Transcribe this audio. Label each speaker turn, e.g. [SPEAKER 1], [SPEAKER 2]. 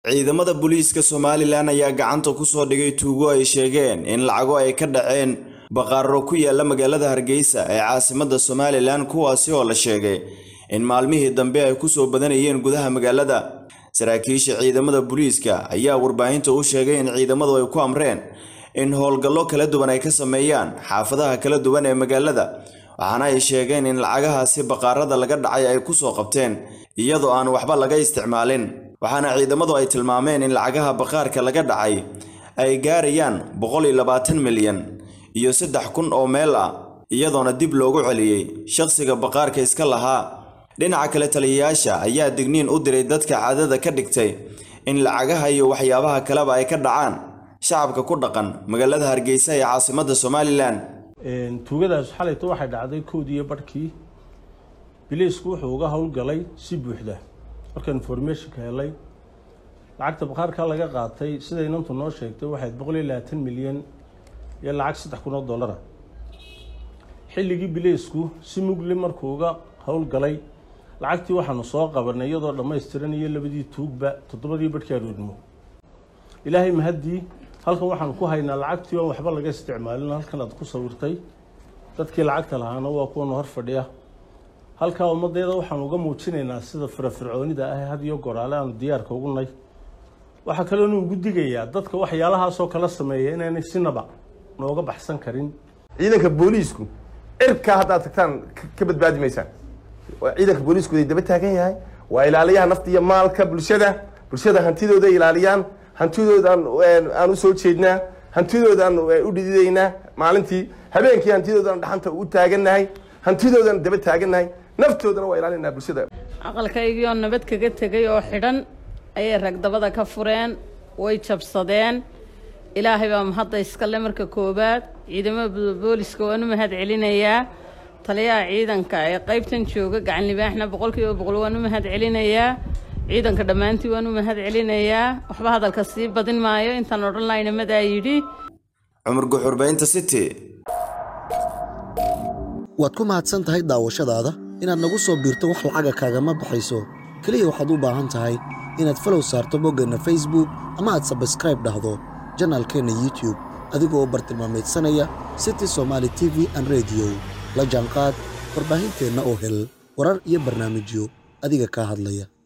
[SPEAKER 1] ciidamada booliiska somalilan ayaa gacanta ku soo dhigay tuugo ay sheegeen in lacago ay ka dhaceen baqaaro ku yaala magaalada hargeysa ee caasimadda somalilan kuwaasi oo la sheegay in maalmihii dambe ay ku soo badanayeen gudaha magaalada saraakiisha ciidamada booliiska ayaa warbaahinta u sheegay in ciidamadu ay ku amreen in howlgallo kala duwan ay ka sameeyaan xaafadaha kala duwan ee magaalada waxaana ay sheegeen in lacagahaasi baqaarada laga dhacay ay ku soo qabteen iyadoo aan waxba laga isticmaalin waxaana ciidamadu ay tilmaameen in lacagaha baqaarka laga dhacay ay gaarayaan boqol iyo labaatan milyan iyo saddex kun oo meel ah iyadoona dib loogu celiyey shaqsiga baqaarka iska lahaa dhinaca kale taliyayaasha ayaa digniin u diray dadka caadada ka dhigtay in lacagaha iyo waxyaabaha kaleba ay ka dhacaan shacabka ku dhaqan magaalada hargeysa ee caasimadda somalilan
[SPEAKER 2] tuugadaas xalayto waxay dhacday kowdiiyo barhkii biliisku wuxuu uga howlgalay si buuxda markaan informationka helay lacagta baqaarka laga qaatay siday inantu noo sheegtay waxayd boqol iyo labaatan milyan iyo lacag saddex kun oo dollara xilligii biliisku si mugli markuu uga howlgalay lacagtii waxaanu soo qabanay iyadoo dhammaystiran iyo labadii tuugba toddobadii barhkii aroodnimo ilaahay mahaddii halkan waxaan ku haynaa lacagtii oon waxba laga isticmaalin halkan aad ku sawirtay dadkii lacagta lahaana waa kuwana hor fadhiya halkaa ummaddeeda waxaan uga muujinaynaa sida firafircoonida ah had iyo goraale aanu diyaarka ugu nay waxaa kaloonu ugu digayaa dadka waxyaalahaasoo kala sameeya inaanay sinaba nooga baxsan karin
[SPEAKER 3] ciidanka booliisku cirkaa haddaad tagtaan ka badbaadi maysaan ciidanka booliisku way daba taagan yahay waa ilaaliyaha nafta iyo maalka bulshada bulshada hantidooda ilaaliyaan hantidoodaan aan usoo jeednaa hantidoodaan u dhididaynaa maalintii habeenkii hantidoodaan dhaxanta u taagannahay hantidoodaan daba taagannahay naftoodana waa ilaalinaa bulshada
[SPEAKER 4] aqalkaygiioo nabad kaga tegay oo xidhan ayay ragdabada ka fureen way jabsadeen ilaahay baa mahadda iskale marka koowaad ciidamada booliska waan u mahad celinayaa taliyaha ciidanka ee qaybtan jooga gacan libaaxna boqolkiiba boqol waan u mahad celinayaa ciidanka dhammaantii waan u mahad celinayaa waxba hadalka sii badin maayo intaan odhan laynamadaa yidhi
[SPEAKER 1] cumar guxurbaynta city
[SPEAKER 5] waad ku mahadsan tahay daawashadaada inaad nagu soo biirto wax lacaga kaagama baxayso keliya waxaad u baahan tahay inaad falow saarto boggeenna facebook ama aad sabskraib dhahdo janaalkeenna youtub adigoo bartilmaameedsanaya city somaali t v an rediyo la jaanqaad warbaahinteenna oo hel warar iyo barnaamijyo adiga kaa hadlaya